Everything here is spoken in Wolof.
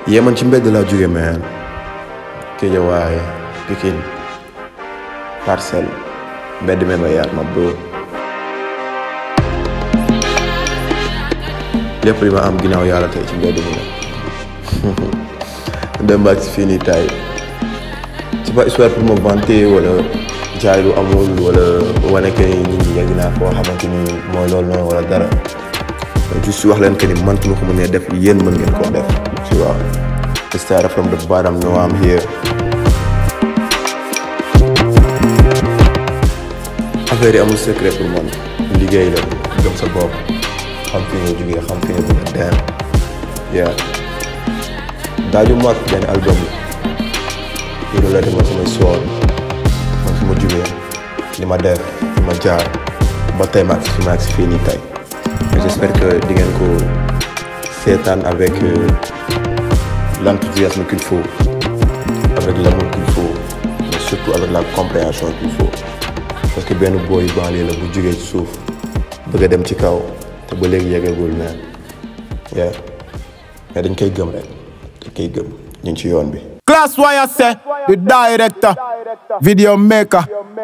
yee man ci mbedd laa jóge man Géejawaay Pikine Parcelles mbedd me ma yaar ma bro lépp li ma am ginnaaw yàlla tey ci mbedd mi la dem baag si fii nii tay c'est pas histoire pour me vanter wala jaay lu amul wala wane que ni nit ñi yegg naa foo xamante ni mooy loolu noonu wala dara juste wax leen que ni man su ma ko mënee def yéen mën ngeen koo def tu vois I started from the bottom now I'm here affaire yi amul secret pour man liggéey la gëm sa bopp xam fi nga jugee xam fi nga bëgg a dem yeah daaju mag benn album la loolu la demoon samay sool man fi ma jugee li ma def fi ma jaar ba tey ma agsi fi ma agsi fii nii tey mais j'espère que di ngeen ko seetaan avec l'enthousiasme qu'il faut avec l'amour qu'il faut mais surtout avec la compréhension qu'il faut parce que benn booy banlieue la bu jugee ci suuf bëgg a dem ci kaw te ba léegi yeggagul neen yeah mais dañ koy gëm rek dañ koy gëm ñu ngi ci yoon bi Class Wire say, the director, video maker,